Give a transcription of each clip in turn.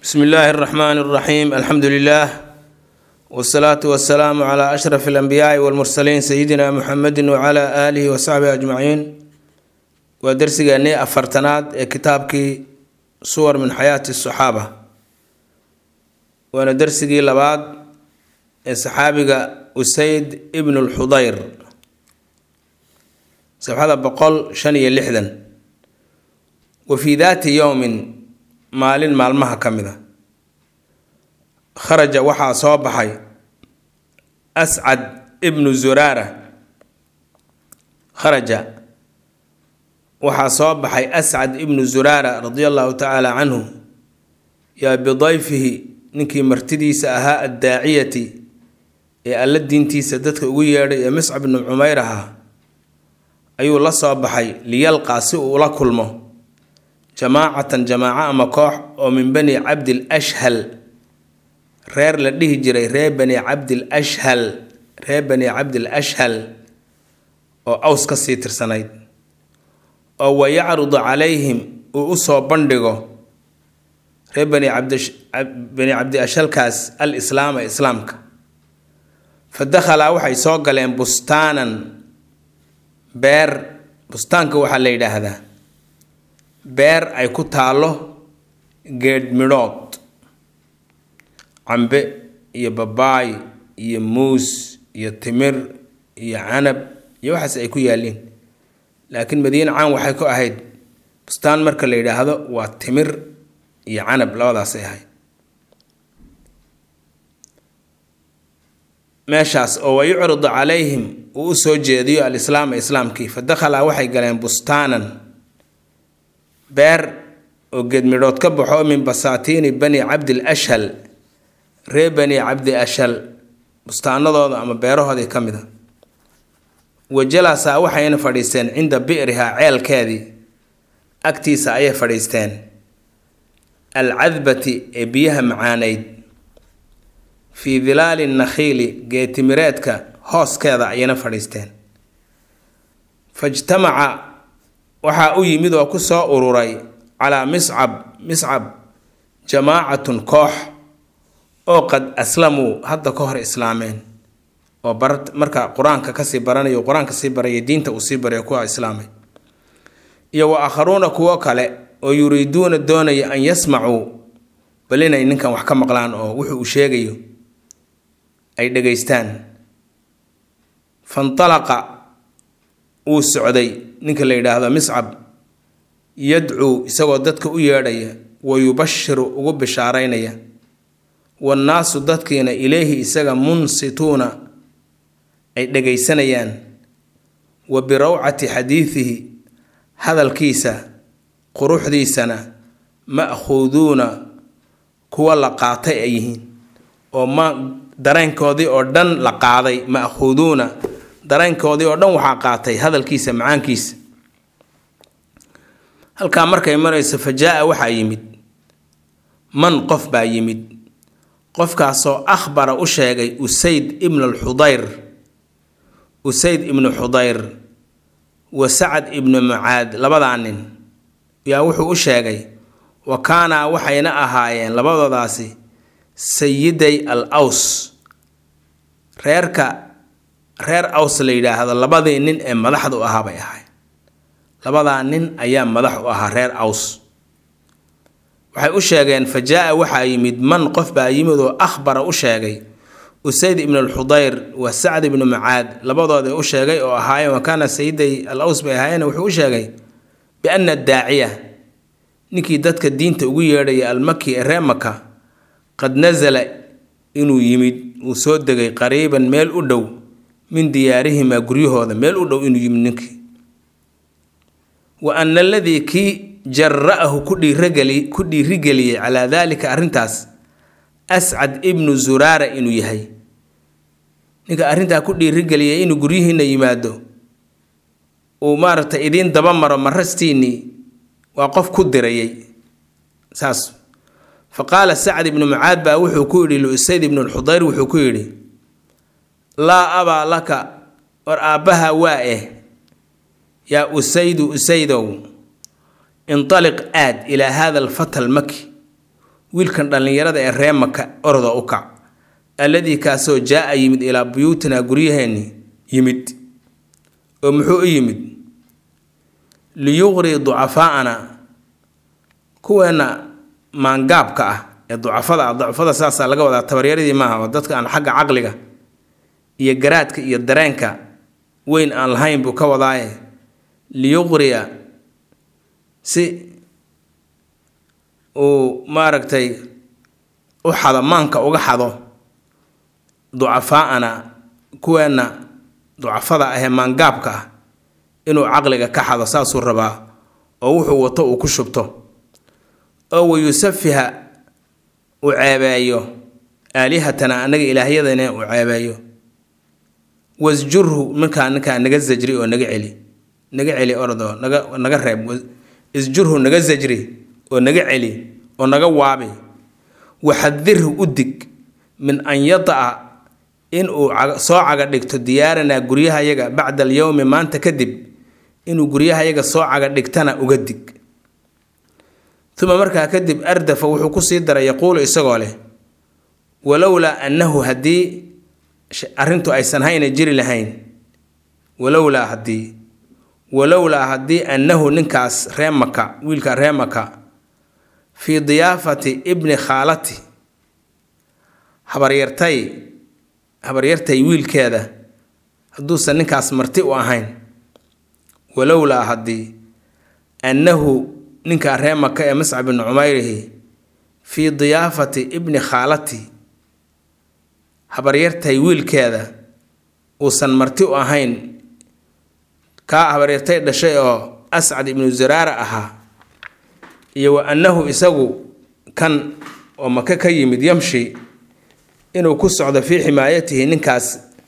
bsmi illaahi اraxmaan اraxiim alxamdu lilah wsalaatu wasalaamu cla ashraf اlanbiyaai wاlmursaliin sayidina muxamedi wcla aalihi wasaxbihi ajmaciin waa dersigeennii afartanaad ee kitaabkii suwar min xayaati saxaaba waana dersigii labaad ee saxaabiga usayd ibn lxudayr safxada boqol shan iyo lixdan wa fii daati yowmin maalin maalmaha ka mid a kharaja waxaa soo baxay ascad ibnu zuraara kharaja waxaa soo baxay ascad ibnu zuraara radia allahu tacaala canhu yaa bidayfihi ninkii martidiisa ahaa addaaciyati ee alla diintiisa dadka ugu yeedhay ee miscab ibnu cumayr ahaa ayuu la soo baxay liyalqaa si uu ula kulmo jamaacatan jamaaco ama koox oo min bani cabdil ashhal reer la dhihi jiray reer bani cabdil ashhal reer bani cabdil ashhal oo aws ka sii tirsanayd oo wa yacrudu calayhim uu u soo bandhigo reer bani cabdibani cabdi ashalkaas al islaama islaamka fa dakhalaa waxay soo galeen bustaanan beer bustaanka waxaa la yidhaahdaa beer ay ku taallo geedh midhood cambe iyo babaay iyo muus iyo timir iyo canab iyo waxaas ay ku yaalliin laakiin madiine caan waxay ku ahayd bustaan marka la yidhaahdo waa timir iyo canab labadaasay ahayd meeshaas oo wa yucridu calayhim uu u soo jeediyo alislaama islaamkii fa dakhalaa waxay galeen bustaanan beer oo geedmidhood ka baxo min basaatiini bani cabdil ashhal ree bani cabdi ashal bustaanadooda ama beerahoodii ka mid a wa jalasa waxayna fadhiisteen cinda bi'rihaa ceelkeedii agtiisa ayay fadhiisteen alcadbati ee biyaha macaanayd fii dilaali nakhiili geetimireedka hooskeeda ayayna fadhiisteen fajtamaca waxaa u yimid oo ku soo ururay calaa miscab miscab jamaacatun koox oo qad aslamuu hadda ka hor islaameen oo bar marka qur-aanka kasii baranayo qur-aanka sii baraya diinta uu sii baraya kuwa islaamay iyo wa aakharuuna kuwo kale oo yuriiduuna doonaya an yasmacuu bal inay ninkan wax ka maqlaan oo wuxuu uu sheegayo ay dhegaystaan fantalaqa wuu socday ninka la yidhaahdo miscab yadcuu isagoo dadka u yeedhaya wa yubashiru ugu bishaaraynaya wannaasu dadkiina ileyhi isaga munsituuna ay dhegaysanayaan wa birawcati xadiidihi hadalkiisa quruxdiisana ma'khuuduuna kuwa la qaatay ay yihiin oo ma dareenkoodii oo dhan la qaaday ma'khuuduuna dareenkoodii oo dhan waxaa qaatay hadalkiisa macaankiisa halkaa markay marayso fa jaa-a waxaa yimid man qof baa yimid qofkaasoo akhbara u sheegay usayd ibnu alxudayr usayd ibnu xudayr wa sacad ibnu mucaad labadaa nin yaa wuxuu u sheegay wa kaanaa waxayna ahaayeen labadoodaasi sayiday al aws reerka reer aws la yidhaahdo labadii nin ee madaxda u ahaa bay ahayd labadaa nin ayaa madax u ahaa reer aws waxay u sheegeen fa jaa-a waxaa yimid man qof baa yimid oo akhbara u sheegay usayd ibnu alxudayr wa sacd ibnu mucaad labadooda u sheegay oo ahaayeen wa kaana sayiday al aws bay ahaayeen wuxuu u sheegay bianna daaciya ninkii dadka diinta ugu yeedhaya almaki ee ree maka qad nasala inuu yimid uu soo degay qariiban meel u dhow min diyaarihimaa guryahooda meel u dhow inuu yimid ninkii wa ana aladii kii jara-ahu ku dhiirageli ku dhiirigeliyey calaa daalika arrintaas ascad ibnu zuraara inuu yahay ninka arrintaa ku dhiirigeliyay inuu guryihiina yimaado uu maaragtay idiin daba maro marastiinnii waa qof ku dirayay saas fa qaala sacd ibnu mucaad baa wuxuu ku yidhi lusayd ibnu lxudayr wuxuu ku yidhi laa abaa laka war aabbaha waa eh yaa usaydu usaydow intaliq aad ilaa hada alfata almaki wiilkan dhallinyarada ee ree maka oroda u kac alladii kaasoo jaa-a yimid ilaa buyuutinaa guryaheenni yimid oo muxuu u yimid liyuqrii ducafaa'ana kuweenna maangaabka ah ee ducafada ah ducafada saasaa laga wadaa tabaryaradii maaha oo dadka aan xagga caqliga iyo garaadka iyo dareenka weyn aan lahayn buu ka wadaaye liyuqriya si uu maaragtay u xado maanka uga xado ducafaa'ana kuweenna ducafada ahee maangaabka ah inuu caqliga ka xado saasuu rabaa oo wuxuu wato uu ku shubto oo wayusafiha uu ceebeeyo aalihatana annaga ilaahyadana uu ceebeeyo wasjurhu markaa ninkaa naga zajri oo naga celi naga celi orodoo naga naga reeb isjurhu naga zajri oo naga celi oo naga waabi waxadirhu u dig min an yada'a inuu soo caga dhigto diyaaranaa guryahayaga bacda alyowmi maanta kadib inuu guryahayaga soo caga dhigtana uga dig uma markaa kadib ardafa wuxuu kusii daray yaquulu isagoo leh walowlaa annahu haddii arrintu aysan hayna jiri lahayn walowlaa haddii walowlaa haddii annahu ninkaas ree maka wiilka ree maka fii diyaafati ibni khaalati habaryartay habaryartay wiilkeeda hadduusan ninkaas marti u ahayn walowlaa haddii annahu ninkaa ree maka ee mascab ibni cumayrihi fii diyaafati ibni khaalati habaryartay wiilkeeda uusan marti u ahayn kaa habaryartay dhashay oo ascad ibnu zaraara ahaa iyo wa annahu isagu kan oo maka ka yimid yamshi inuu ku socdo fii ximaayatihi ninkaas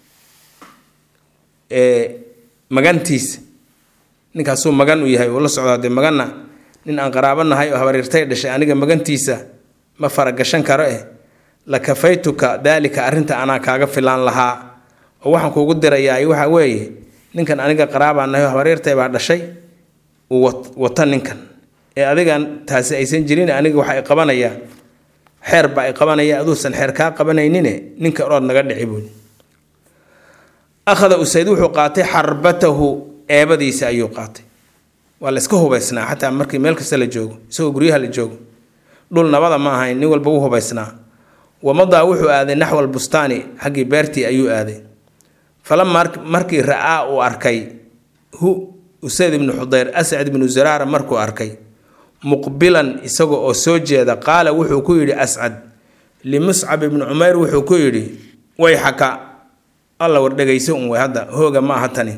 magantiisa ninkaasuu magan u yahay uu la socdaa dee maganna nin aan qaraabo nahay oo habaryartay dhashay aniga magantiisa ma faragashan karo eh la kafaytuka daalika arrinta anaa kaaga filaan lahaa oo waxaan kuugu dirayaa waxa weeye ninkan aniga qaraabaa nahay oo habaryartay baa dhashay uu wata ninkan ee adigan taasi aysan jirin aniga waxa ay qabanayaan xeer baa ay qabanaya aduusan xeer kaa qabanaynine ninka orood naga dhici buuli akhada usayd wuxuu qaatay xarbatahu eebadiisa ayuu qaatay waa la iska hubaysnaa xataa markii meel kasta la joogo isagoo guryaha la joogo dhul nabada ma ahayn nin walba u hubaysnaa wamadaa wuxuu aaday naxwa albustaani xaggii beertii ayuu aaday falama markii ra-aa uu arkay hu usayd ibnu xudayr ascad ibnu zaraara markuu arkay muqbilan isaga oo soo jeeda qaala wuxuu ku yidhi ascad limuscab ibni cumayr wuxuu ku yidhi way xaka alla war dhegayso un way hadda hooga ma aha tani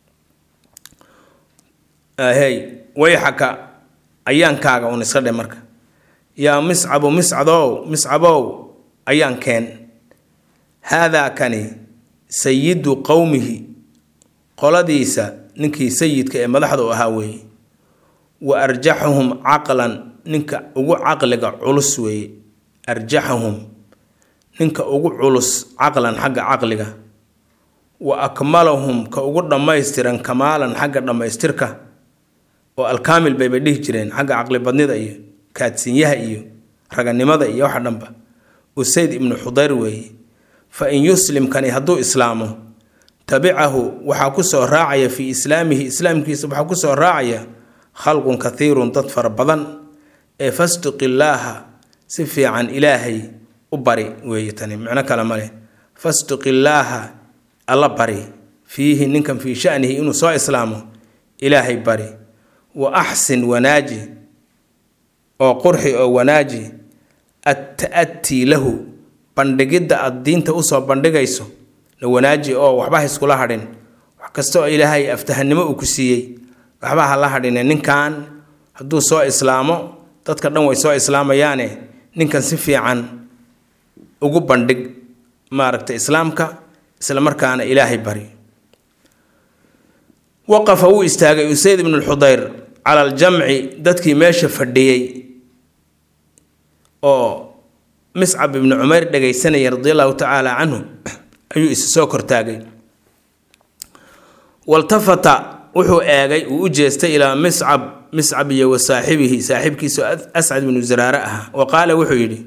hey way xaka ayaankaaga un iska dhe marka yaa miscabu miscadow miscabow ayaan keen haadaa kani sayidu qowmihi qoladiisa ninkii sayidka ee madaxda u ahaa weeye wa arjaxahum caqlan ninka ugu caqliga culus weeye arjaxahum ninka ugu culus caqlan xagga caqliga wa akmalahum ka ugu dhammaystiran kamaalan xagga dhammaystirka oo alkaamil bayba dhihi jireen xagga caqlibadnida iyo kaadsinyaha iyo raganimada iyo waxa dhanba usayd ibnu xudayr weeye fa in yuslimkani hadduu islaamo tabicahu waxaa kusoo raacaya fii islaamihi islaamkiisa waxaa kusoo raacaya khalqun kathiirun dad fara badan ee fastuqillaaha si fiican ilaahay u bari weeye tani micno kale ma leh fastuqillaaha alla bari fiihi ninkan fii shanihi inuu soo islaamo ilaahay bari wa axsin wanaaji oo qurxi oo wanaaji atta'atii lahu bandhigidda aad diinta usoo bandhigayso la wanaaji oo waxba ha iskula hadhin wax kasta oo ilaahay aftahanimo uu ku siiyey waxba ha la hadhine ninkan hadduu soo islaamo dadka dhan way soo islaamayaane ninkan si fiican ugu bandhig maaragta islaamka isla markaana ilaahay bari waqafa wuu istaagay usayd ibnu lxudayr cala aljamci dadkii meesha fadhiyey oo miscab ibnu cumayr dhagaysanaya radi allahu tacaala canhu ayuu isu soo kortaagay waltafata wuxuu eegay uu u jeestay ilaa miscab miscab iyo wa saaxibihi saaxiibkiisu ascad binu zaraare ah wa qaala wuxuu yidhi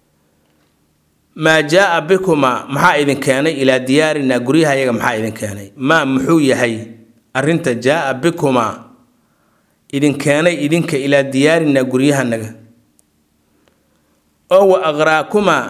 maa jaa bikumaa maxaa idin keenay ilaa diyaarinaa guryahayaga maxaa idin keenay maa muxuu yahay arrinta jaa bikumaa idin keenay idinka ilaa diyaarinaa guryahanaga oo wa aqraakumaa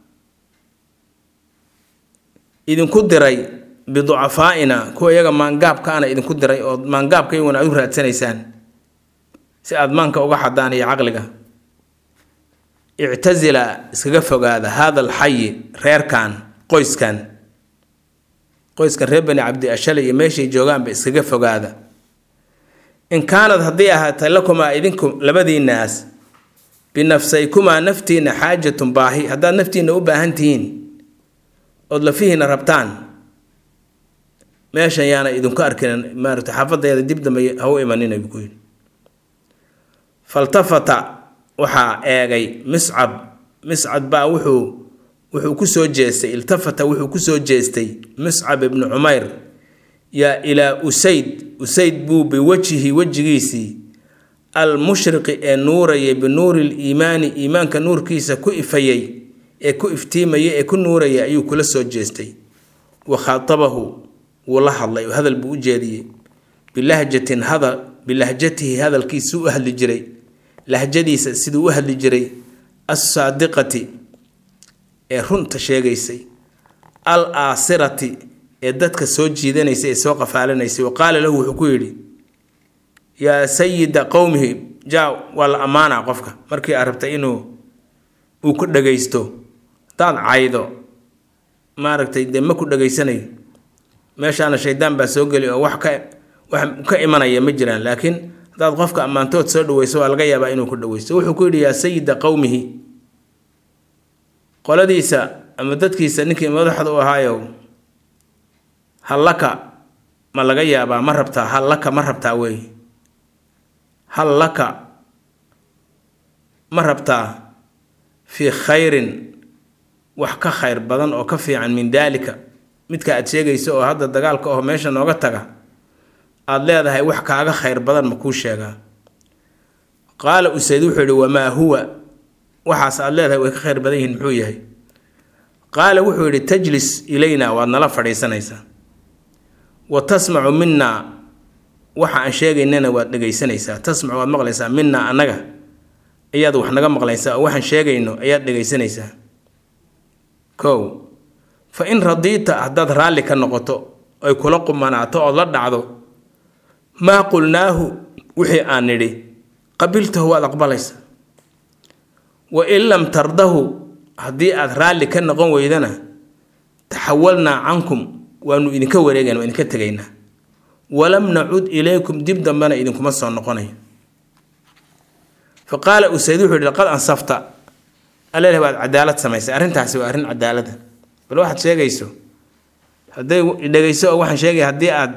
idinku diray biducafaa'ina kuwa iyaga maangaabkaana idinku diray oo maangaabka iyaguna aad u raadsanaysaan si aad maanka uga xadaan iyo caqliga ictasila iskaga fogaada haada alxayi reerkan qoyskan qoyskan reer bani cabdi ashale iyo meeshay joogaanba iskaga fogaada in kaanad haddii ahaatay lakumaa idinku labadiinaas binafsaykumaa naftiina xaajatun baahi haddaad naftiina u baahan tihiin ood lafihiina rabtaan meeshan yaana idinku arkin maarata xaafadeeda dib dambe ha u imanina buu ku yidhi faltafata waxaa eegay miscab miscab baa wuxuu wuxuu kusoo jeestay iltafata wuxuu kusoo jeestay miscab ibnu cumayr yaa ilaa usayd usayd buu biwajhi wejigiisii almushriqi ee nuurayay binuuri liimaani iimaanka nuurkiisa ku ifayay ee ku iftiimayay ee ku nuurayay ayuu kula soo jeestay wa khaatabahu wuu la hadlay oo hadal buu u jeediyey bilahjatin hadal bilahjatihi hadalkiisuu u hadli jiray lahjadiisa siduu u hadli jiray assaadiqati ee runta sheegaysay al aasirati ee dadka soo jiidanaysay ee soo qafaalanaysay wa qaala lahu wuxuu ku yidhi yaa sayida qowmihi jaa waa la ammaanaa qofka markii aad rabtay inuu uu ku dhagaysto hadaad caydo maaragtay dee ma ku dhageysanayo meeshaana shaydaan baa soo geli oo wax ka wax ka imanaya ma jiraan laakiin haddaad qofka ammaantood soo dhaweyso waa laga yaabaa inuu ku dhaweysto wuxuu ku yidhi yaa sayida qowmihi qoladiisa ama dadkiisa ninkii madaxda u ahaayow hallaka ma laga yaabaa ma rabtaa hallaka ma rabtaa wey hallaka ma rabtaa fii khayrin wax ka khayr badan oo ka fiican min daalika midka aad sheegayso oo hadda dagaalka oo meesha nooga taga aada leedahay wax kaaga khayr badan ma kuu sheegaa qaala usayd wuxuu yihi wamaa huwa waxaas aada leedahay way ka khayr badan yihiin muxuu yahay qaala wuxuu yidhi tajlis ilayna waad nala fadhiisanaysaa wa tasmacu minaa waxa aan sheegaynana waad dhegaysanaysaa tasmacu waad maqlaysaa minaa annaga ayaad wax naga maqlaysaa oo waxaan sheegayno ayaad dhegaysanaysaa kow fa in radiita haddaad raalli ka noqoto ay kula qumanaato ood la dhacdo maa qulnaahu wixii aan nidhi qabiltahu waad aqbalaysaa wa in lam tardahu haddii aad raalli ka noqon weydana taxawalnaa cankum waanu idinka wareegayna waa idinka tegaynaa walam nacud ilaykum dib dambena idinkuma soo noqonayo fa qaala usayd wuxuu yihi laqad ansafta aleleh waad cadaalad samaysay arrintaasi waa arrin cadaalada bal waxaad sheegayso hadday dhegayso oo waxaan sheegaya haddii aad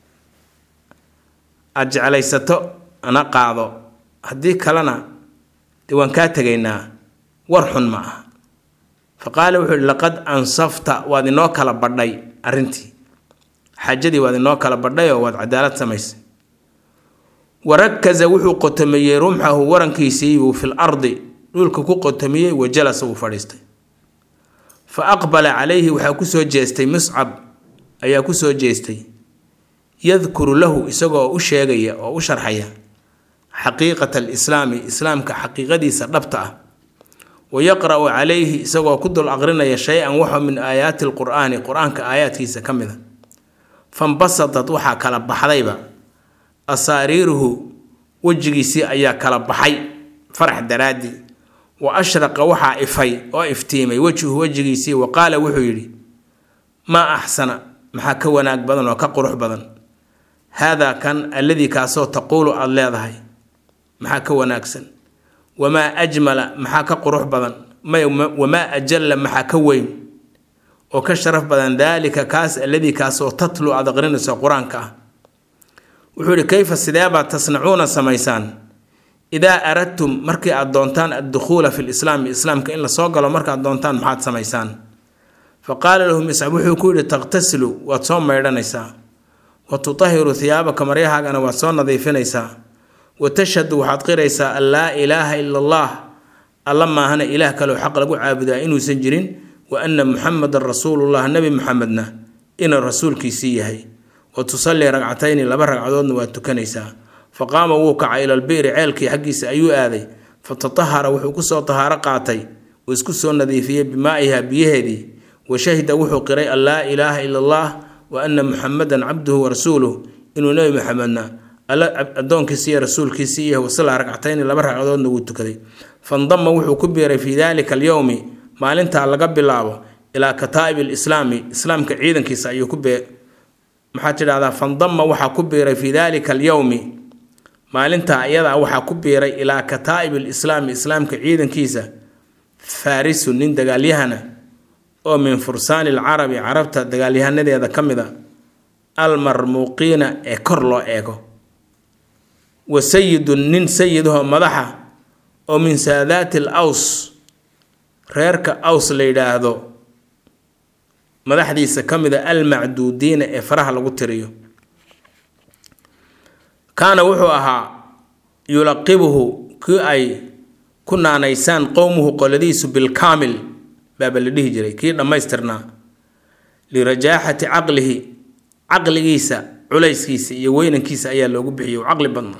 aada jeclaysato ana qaado haddii kalena dee waan kaa tegaynaa war xun ma ah fa qaala wuxuu yihi laqad ansafta waad inoo kala badhay arrintii xaajadii waad inoo kala badhayoo waad cadaalad samaysay warakaza wuxuu qotomiyey rumxahu warankiisiibuu fil ardi dhulka ku qotomiyey wa jalasa wuu fadhiistay fa aqbala calayhi waxaa kusoo jeestay muscab ayaa kusoo jeestay yadkuru lahu isagoo u sheegaya oo u sharxaya xaqiiqata alislaami islaamka xaqiiqadiisa dhabta ah wa yaqra'u calayhi isagoo ku dul aqrinaya shay-an waxo min aayaati alqur'aani qur-aanka aayaadkiisa ka mid a fambasadat waxaa kala baxdayba asaariiruhu wejigiisii ayaa kala baxay farax daraaddii wa ashraqa waxaa ifay oo iftiimay wejhu wejigiisii wa qaala wuxuu yidhi maa axsana maxaa ka wanaag badan oo ka qurux badan haadaa kan alladii kaasoo taquulu aada leedahay maxaa ka wanaagsan wamaa ajmala maxaa ka qurux badan wamaa ajalla maxaa ka weyn oo ka sharaf badan daalika kaas alladii kaasoo tatlu aad aqrinayso qur-aanka ah wuxuu yihi kayfa sideebaad tasnacuuna samaysaan idaa aradtum markii aad doontaan addukhuula fi lislaami islaamka in lasoo galo markaad doontaan maxaad samaysaan fa qaala lahu miscab wuxuu ku yidhi taqtasilu waad soo maydhanaysaa wa tutahiru hiyaabaka maryahaagana waad soo nadiifinaysaa wa tashhadu waxaad qiraysaa an laa ilaaha ila allah alla maahana ilaah kaleo xaq lagu caabudaa inuusan jirin wa anna muxamedan rasuulullah nebi muxamedna inuu rasuulkiisii yahay wa tusallii ragcatayni laba ragcadoodna waad tukanaysaa fa qaama wuu kacay ilalbi'ri ceelkii xaggiisa ayuu aaday fa tatahara wuxuu kusoo tahaaro qaatay uu isku soo nadiifiyey bimaa'iha biyaheedii wa shahida wuxuu qiray an laa ilaaha ila allah wa anna muxamedan cabduhu wa rasuuluh inuu nebi maxamedna alla addoonkiisii iyo rasuulkiisii yahay wasallaa ragcatayni laba ragcadoodna wuu tukaday fandama wuxuu ku biiray fii daalika alyowmi maalintaa laga bilaabo ilaa kataa'ib alislaami islaamka ciidankiisa ayuu ku bee maxaad tidhahdaa fandama waxaa ku biiray fii daalika alyowmi maalintaa iyadaa waxaa ku biiray ilaa kataa'ib alislaami islaamka ciidankiisa faarisu nin dagaalyahana oo min fursaani alcarabi carabta dagaalyahanadeeda ka mid a almarmuuqiina ee kor loo eego wa sayidun nin sayidahoo madaxa oo min saadaati al aws reerka aws la yidhaahdo madaxdiisa ka mid a almacduudiina ee faraha lagu tiriyo kaana wuxuu ahaa yulaqibuhu kii ay ku naanaysaan qowmuhu qoladiisu bilkaamil baaba la dhihi jiray kii dhammaystirnaa lirajaaxati caqlihi caqligiisa culayskiisa iyo weynankiisa ayaa loogu bixiyay caqli badna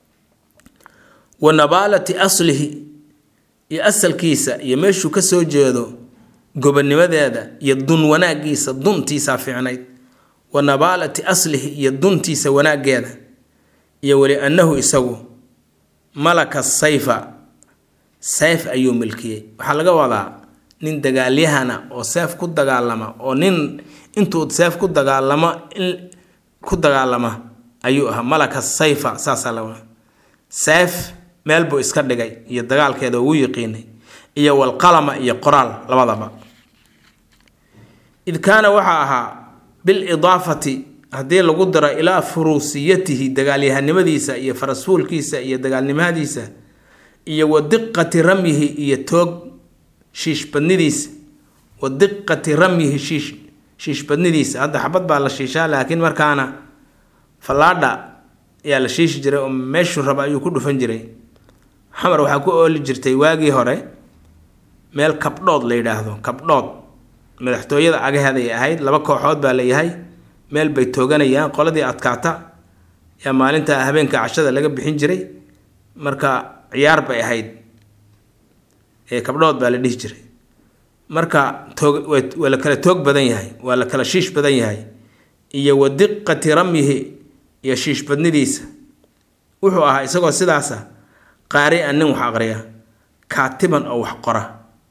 wa nabaalati aslihi iyo asalkiisa iyo meeshuu ka soo jeedo gobonimadeeda iyo dun wanaagiisa duntiisaa fiicnayd wa nabaalati aslihi iyo duntiisa wanaaggeeda iyo weli annahu isagu malaka sayfa sayf ayuu milkiyey waxaa laga wadaa nin dagaalyahana oo seef ku dagaalama oo nin intuu seef ku dagaalamo in ku dagaalama ayuu ahaa malaka sayfa saasaa la wadaa seef meel buu iska dhigay iyo dagaalkeeda ugu yiqiinay iyo walqalama iyo qoraal labadaba id kaana waxaa ahaa bilidaafati haddii lagu daro ilaa furuusiyatihi dagaalyahanimadiisa iyo farasfuulkiisa iyo dagaalnimadiisa iyo wa diqati ramyihi iyo toog shiishbadnidiisa wa diqati ramyihi shiish shiishbadnidiisa hadda xabad baa la shiishaa laakiin markaana fallaadha ayaa la shiishi jiray oo meeshuu raba ayuu ku dhufan jiray xamar waxaa ku ooli jirtay waagii hore meel kabdhood la yidhaahdo kabdhood madaxtooyada agaheeday ahayd laba kooxood baa layahay meel bay tooganayaan qoladii adkaata yaa maalinta habeenka cashada laga bixin jiray marka ciyaar bay ahayd ee kabdhood baa la dhihi jiray marka toog waa la kala toog badan yahay waa la kala shiish badan yahay iyo wa diqati ramyihi iyo shiishbadnidiisa wuxuu ahaa isagoo sidaasa qaari-an nin wax aqriya kaatiban oo wax qora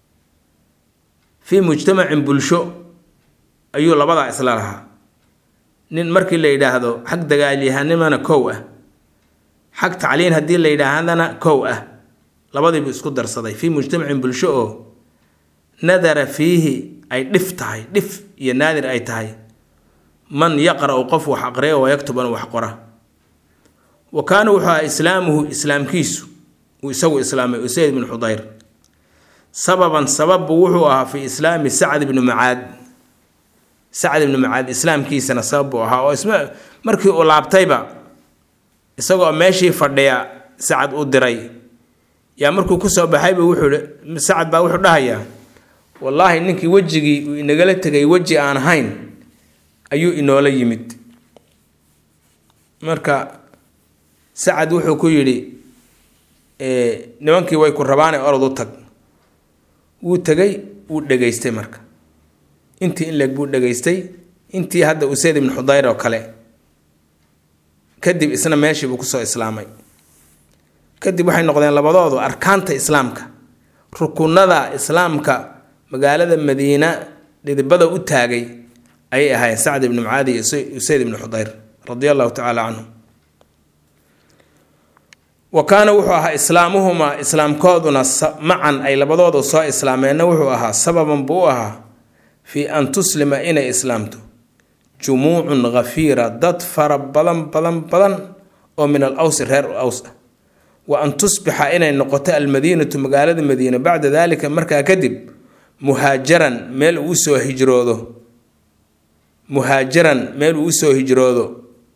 fii mujtamacin bulsho ayuu labadaa isla lahaa nin markii la yidhaahdo xag dagaalyahanimana kow ah xag tacliin haddii la yidhaahdana kow ah labadiibu isku darsaday fii mujtamacin bulsho oo nadara fiihi ay dhif tahay dhif iyo naadir ay tahay man yaqra-u qof wax aqriya wa yaktuban wax qora wa kaana wuxuu ahaa islaamuhu islaamkiisu uu isagu islaamay usayd bn xudayr sababan sababbu wuxuu ahaa fi islaami sacd ibni mucaad sacd ibni mucaad islaamkiisana sabab buu ahaa oo isma markii uu laabtayba isagoo meeshii fadhiya sacad u diray yaa markuu kusoo baxayba wuxuu sacad baa wuxuu dhahayaa wallaahi ninkii wejigii uu inagala tegay weji aan ahayn ayuu inoola yimid marka sacad wuxuu ku yidhi nimankii way ku rabaane orod u tag wuu tegay wuu dhegaystay marka intii in leeg buu dhegaystay intii hadda usayd ibn xudayr oo kale kadib isna meeshii buu kusoo islaamay kadib waxay noqdeen labadoodu arkaanta islaamka rukunada islaamka magaalada madiina dhidibada u taagay ayay ahaayeen sacd ibni mucaadi iyo usayd ibni xudayr radia allahu tacaala canhum wa kaana wuxuu ahaa islaamuhumaa islaamkooduna macan ay labadoodu soo islaameenna wuxuu ahaa sababan buu u ahaa fii an tuslima inay islaamto jumuucun khafiira dad fara badan badan badan oo min al awsi reer aws ah wa an tusbixa inay noqoto almadiinatu magaalada madiina bacda daalika markaa kadib muhaajaran meel uu usoo hijroodo muhaajaran meel uu usoo hijroodo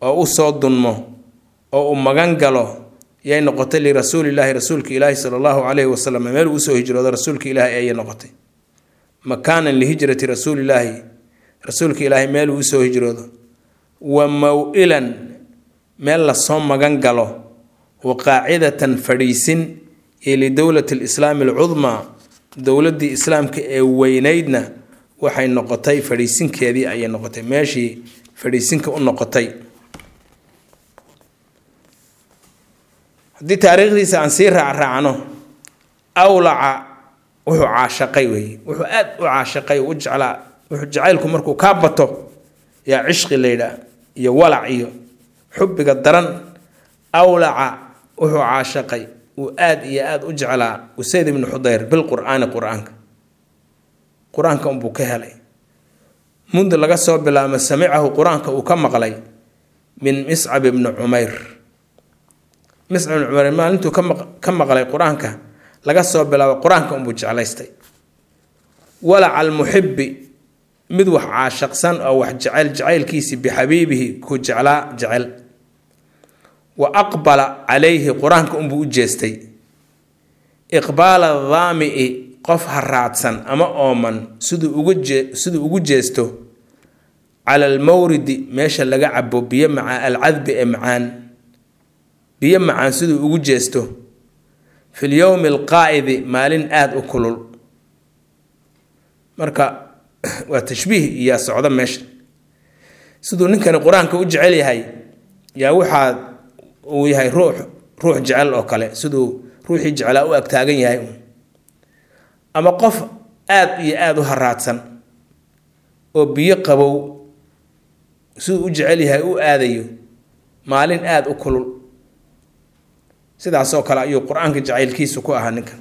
oo u soo dunmo oo uu magan galo yay noqotay lirasuulilaahi rasuulka ilaahi sala allahu calayhi wasalam meel uu usoo hijroodo rasuulka ilaahi ayay noqotay makaanan lihijrati rasuulilaahi rasuulka ilaahi meel uu usoo hijroodo wa maw-ilan meel lasoo magan galo wa qaacidatan fadhiisin iyo lidowlati lislaami alcudmaa dowladdii islaamka ee weyneydna waxay noqotay fadhiisinkeedii ayay noqotay meeshii fadhiisinka u noqotay haddii taariikhdiisa aan sii raacraacno awlaca wuxuu caashaqay weeye wuxuu aad u caashaqay u jeclaa wuxuu jacaylku markuu kaa bato yaa cishqi laydhaa iyo walac iyo xubbiga daran awlaca wuxuu caashaqay uu aad iyo aada u jeclaa usayd ibnu xudayr bilqur'aani qur-aanka qur-aanka unbuu ka helay mundu laga soo bilaabo samicahu qur-aanka uu ka maqlay min miscab ibni cumayr miscab ibni cumayr maalintuu ka maqlay qur-aanka laga soo bilaabo qur-aanka unbuu jeclaystay walaca almuxibi mid wax caashaqsan oo wax jecel jacaylkiisii bixabiibihi ku jeclaa jecel wa aqbala calayhi qur-aanka unbuu u jeestay iqbaala daami'i qof haraadsan ama ooman siduu ugu jee siduu ugu jeesto cala almawridi meesha laga cabo biyo macaa alcadbi ee macaan biyo macaan siduu ugu jeesto fi lyowmi alqaa'idi maalin aada u kulul marka waa tashbiih iyaa socda meesha siduu ninkani qur-aanka u jecel yahay yaa waxaa uu yahay ruux ruux jecel oo kale siduu ruuxii jecelaa u agtaagan yahay ama qof aada iyo aada u haraadsan oo biyo qabow siduu u jecel yahay u aadayo maalin aada u kulul sidaasoo kale ayuu qur-aanka jacaylkiisu ku ahaa ninkan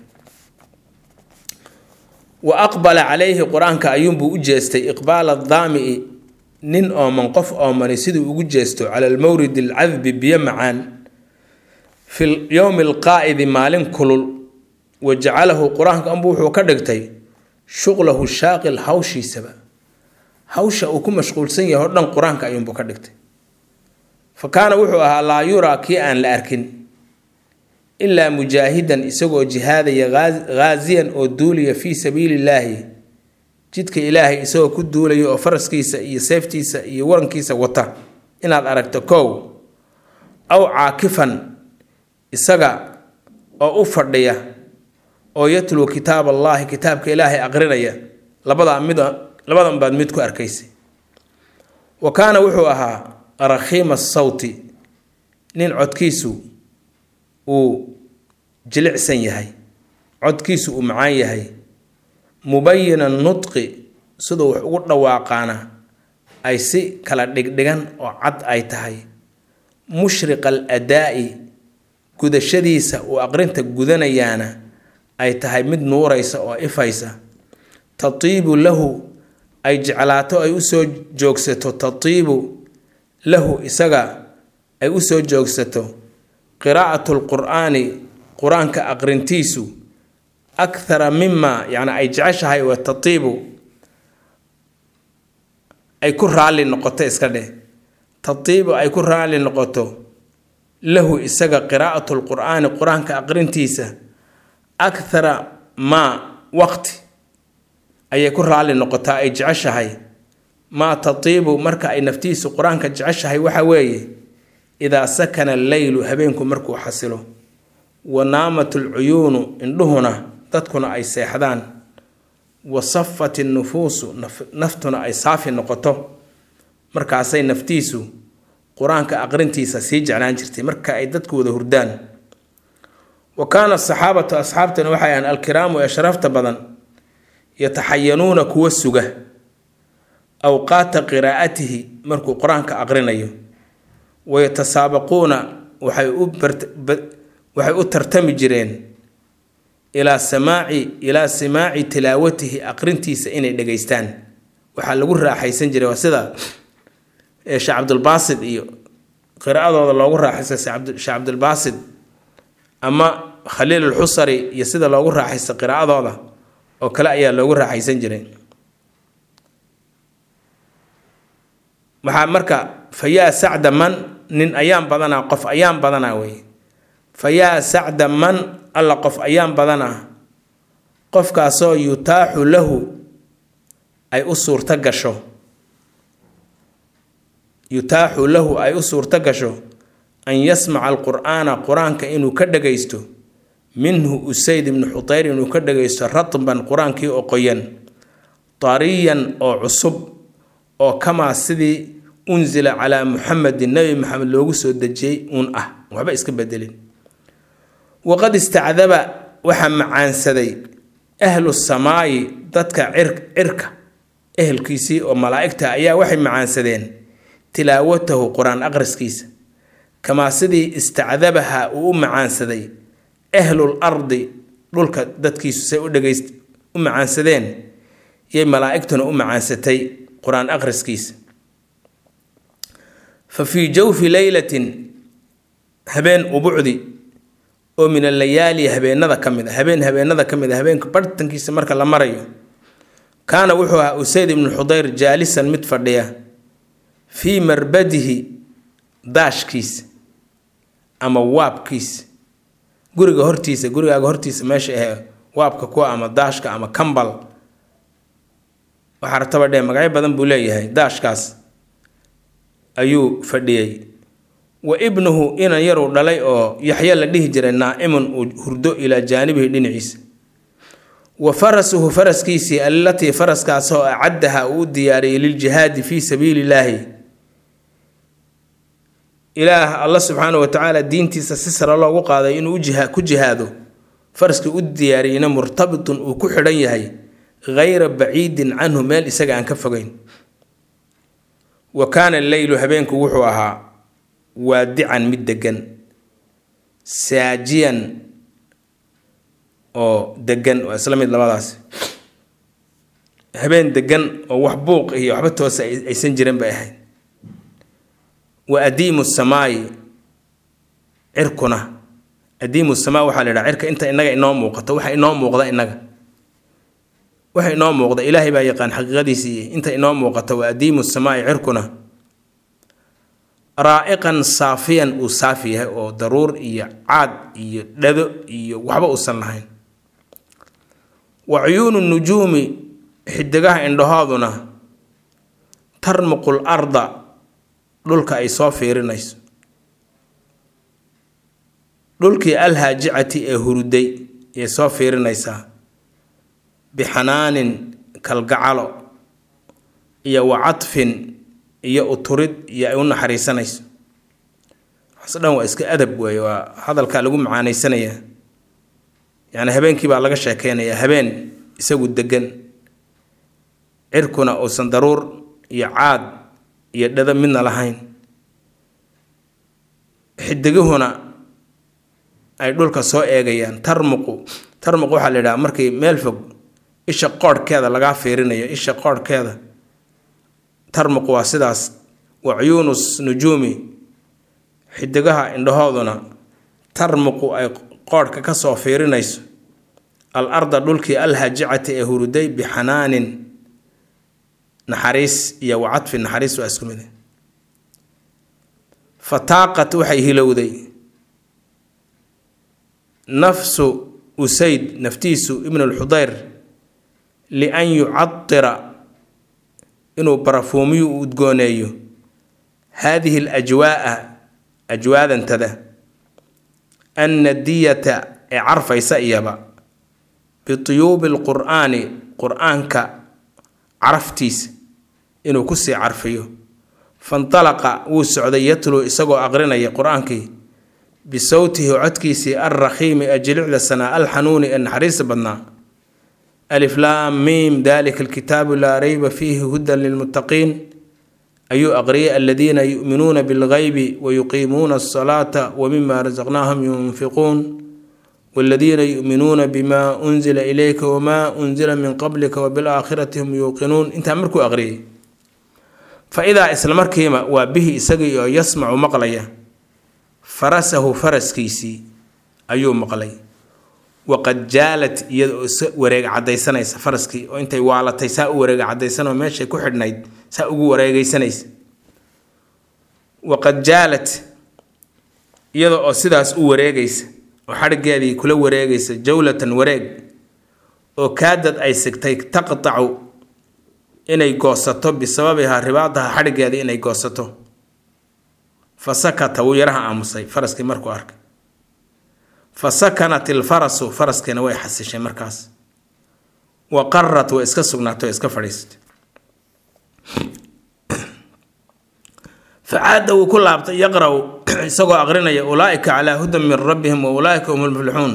wa aqbala calayhi qur-aanka ayuunbuu u jeestay iqbaala daami'i nin ooman qof oomani siduu ugu jeesto cala almawrid alcadbi biyo macaan fi yowmi alqaa'idi maalin kulul wa jacalahu qur-aanka anbu wuxuu ka dhigtay shuqlahu shaaqil hawshiisaba hawsha uu ku mashquulsan yahay o dhan qur-aanka ayuunbuu ka dhigtay fa kaana wuxuu ahaa laa yuraa kii aan la arkin ilaa mujaahidan isagoo jihaadaya ghaasiyan oo duulaya fii sabiili illaahi jidka ilaahay isagoo ku duulaya oo faraskiisa iyo seeftiisa iyo warankiisa wata inaad aragto kow aw caakifan isaga oo u fadhiya oo yatlu kitaab allaahi kitaabka ilaahay aqrinaya labadaa mid labadan baad mid ku arkaysay wa kaana wuxuu ahaa rakhiima sawti nin codkiisu uu jilicsan yahay codkiisu uu macaan yahay mubayina nudqi siduu wax ugu dhawaaqaana ay si kala dhigdhigan oo cad ay tahay mushriqa al adaa'i gudashadiisa uu aqrinta gudanayaana ay tahay mid nuuraysa oo ifaysa tatiibu lahu ay jeclaato ay usoo joogsato tatiibu lahu isaga ay usoo joogsato qiraa'atu lqur'aani qur-aanka aqrintiisu akhara mima yani ay jeceshahay wa tatiibu ay ku raalli noqoto iska dheh tatiibu ay ku raalli noqoto lahu isaga qiraa'atu lqur'aani qur-aanka aqrintiisa akhara maa waqti ayay ku raalli noqotaa ay jeceshahay maa tatiibu marka ay naftiisu qur-aanka jeceshahay waxa weeye idaa sakana alleylu habeenku markuu xasilo wa naamat alcuyuunu indhuhuna dadkuna ay seexdaan wa safat innufuusu naftuna ay saafi noqoto markaasay naftiisu qur-aanka aqrintiisa sii jeclaan jirtay marka ay dadku wada hurdaan wa kaana asaxaabatu asxaabtana waxay ahaan alkiraamu ee sharafta badan yataxayanuuna kuwa suga awqaata qiraa'atihi markuu qur-aanka aqrinayo wayatasaabaquuna waxay u waxay u tartami jireen ilaa samaaci ilaa simaaci tilaawatihi aqrintiisa inay dhegaystaan waxaa lagu raaxaysan jiray waa sida sheekh cabdulbaasid iyo qiraa'adooda loogu raaxaysta sheekh cabdulbaasid ama khaliil alxusari iyo sida loogu raaxaysta qiraa'adooda oo kale ayaa loogu raaxaysan jiray waxaa marka fayaa sacda man nin ayaan badanaa qof ayaan badanaa wey fa yaa sacda man alla qof ayaan badanaa qofkaasoo yutaaxu lahu ay u suurto gasho yutaaxu lahu ay u suurto gasho an yasmaca alqur'aana qur-aanka inuu ka dhagaysto minhu usayd ibnu xutayr inuu ka dhagaysto ratban qur-aankii oo qoyan tariyan oo cusub oo kamaa sidii unsila calaa muxamedin nebi maxamed loogu soo dejiyey uun ah waxba iska bedelin waqad istacdaba waxaa macaansaday ahlu samaayi dadka cirka ehelkiisii oo malaa'igta ayaa waxay macaansadeen tilaawatahu qur-aan aqriskiisa kamaa sidii istacdabaha uu u macaansaday ahlul ardi dhulka dadkiisu say u dhagayst u macaansadeen yay malaa'igtuna u macaansatay qur-aan aqriskiisa fa fii jawfi leylatin habeen ubucdi oo min alayaali habeenada ka mid a habeen habeenada ka mid a habeenka bartankiisa marka la marayo kaana wuxuu ahaa usayd ibnu xudayr jaalisan mid fadhiya fii marbadihi daashkiisa ama waabkiisa guriga hortiisa gurigaaga hortiisa meesha ahe waabka kuwa ama daashka ama kambal waxaa rataba dhee magacyo badan buu leeyahay daashkaas ayuu fadhiyey wa ibnuhu inan yaruu dhalay oo yaxya la dhihi jiray naa'imun uu hurdo ilaa jaanibihi dhinaciisa wa farasuhu faraskiisii allatii faraskaasoo acaddaha uu u diyaariyey liljihaadi fii sabiili illaahi ilaah alla subxaana wa tacaala diintiisa si sare loogu qaaday inuu ku jihaado faraskii u diyaariyeyna murtabitun uu ku xidhan yahay hayra baciidin canhu meel isaga aan ka fogeyn wa kaana alleylu habeenku wuxuu ahaa waadican mid degan saajiyan oo degan waa isla mid labadaas habeen degan oo wax buuq iyo waxba toosa aysan jirin bay ahayd wa adiimu samaayi cirkuna adiimu samaa waxaa la yidhaha cirka inta inaga inoo muuqato waxa inoo muuqda inaga waxa inoo muuqda ilaahay baa yaqaan xaqiiqadiisii inta inoo muuqata wa adiimu samaa'i cirkuna raa'iqan saafiyan uu saafi yahay oo daruur iyo caad iyo dhado iyo waxba uusan lahayn wa cuyuunu nujuumi xidigaha indhahooduna tarmuqul arda dhulka ay soo fiirinayso dhulkii alhaajicati ee huruday ayay soo fiirinaysaa bixanaanin kalgacalo iyo wa cadfin iyo uturid iyo ay u naxariisanayso waxaas dhan waa iska adab weeye waa hadalkaa lagu macaanaysanayaa yacni habeenkii baa laga sheekeynayaa habeen isagu degan cirkuna uusan daruur iyo caad iyo dhado midna lahayn xidigihuna ay dhulka soo eegayaan tarmuqu tarmuqu waxaa la yidhaha markii meel fog isha qoorhkeeda lagaa fiirinayo isha qoorhkeeda tarmuqu waa sidaas wa cuyuunus nujuumi xidigaha indhahooduna tarmuqu ay qoorhka ka soo fiirinayso al arda dhulkii alhajicati ee huruday bixanaanin naxariis iyo wacadfi naxariis waa isku mid fataaqat waxay hilowday nafsu usayd naftiisu ibn alxudayr lian yucadira inuu barafuumiyu u udgooneeyo haadihi alajwaaa ajwaadantada annadiyata ee carfaysa iyaba bituyuubi lqur'aani qur-aanka caraftiisa inuu kusii carfiyo fandalaqa wuu socday yatluu isagoo aqrinaya qur-aankii bisawtihi codkiisii alrakhiimi ee jilicda sanaa alxanuuni ee naxariista badnaa aliflaam miim dalika alkitaabu laa rayba fiihi hudan lilmuttaqiin ayuu aqriyay aladiina yu'minuuna bilgaybi wayuqiimuuna asalaata wamima rasaqnaahum yunfiquun waladiina yu'minuuna bima unzila ilayka wamaa unzila min qablika wabilaakhirati hum yuuqinuun intaa markuu aqriyay fa idaa isla markiiba waa bihi isagii oo yasmacu maqlaya farasahu faraskiisii ayuu maqlay waqad jaalat iyada oo isa wareega cadaysanaysa faraskii oo intay waalatay saa u wareega cadaysanoo meeshay ku xidhnayd saa ugu wareegaysanaysa waqad jaalat iyada oo sidaas u wareegaysa oo xadhiggeedii kula wareegaysa jawlatan wareeg oo kaadad ay sigtay taqtacu inay goosato bisababihaa ribaadaha xadhiggeedii inay goosato fa sakata wuu yaraha aamusay faraskii markuu arkay fa sakanat ilfarasu faraskiina way xasishay markaas wa qarat way iska sugnaatay oo iska fadhiisatay facaada wuu ku laabtay yaqra-u isagoo aqrinaya ulaaika calaa hudan min rabbihim wa ulaaika hum lmuflixuun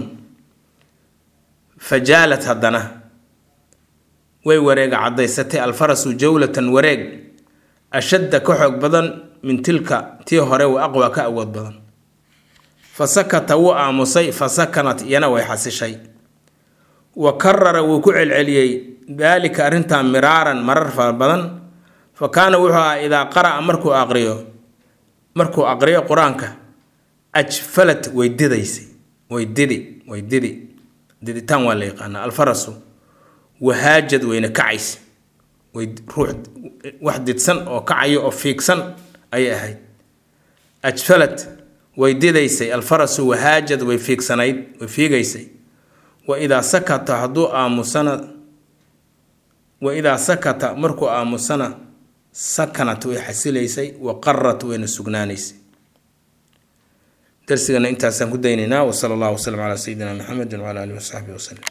fa jaalat haddana way wareega caddaysatay alfarasu jawlatan wareeg ashadda ka xoog badan min tilka tii hore wa aqwa ka awood badan fa sakata wuu aamusay fa sakanat iyana way xasishay wa karara wuu ku celceliyey daalika arrintaa miraaran marar fara badan fa kaana wuxuu ahaa idaa qara'a markuu aqriyo markuu aqriyo qur-aanka ajfalat way didaysay way didi way didi diditaan waa la yaqaanaa alfarasu wahaajad wayna kacaysa way ruux wax didsan oo kacaya oo fiigsan ayay ahayd ajfalat way didaysay alfarasu wahaajad way fiigsanayd way fiigaysay wa idaa sakata hadduu aamusana wa idaa sakata markuu aamusana sakanat way xasilaysay wa qarat wayna sugnaanaysay darsigana intaasaan ku daynaynaa wasala allahu wasalam calaa sayidina maxamedin wcala alihi wasaxbihi wasalem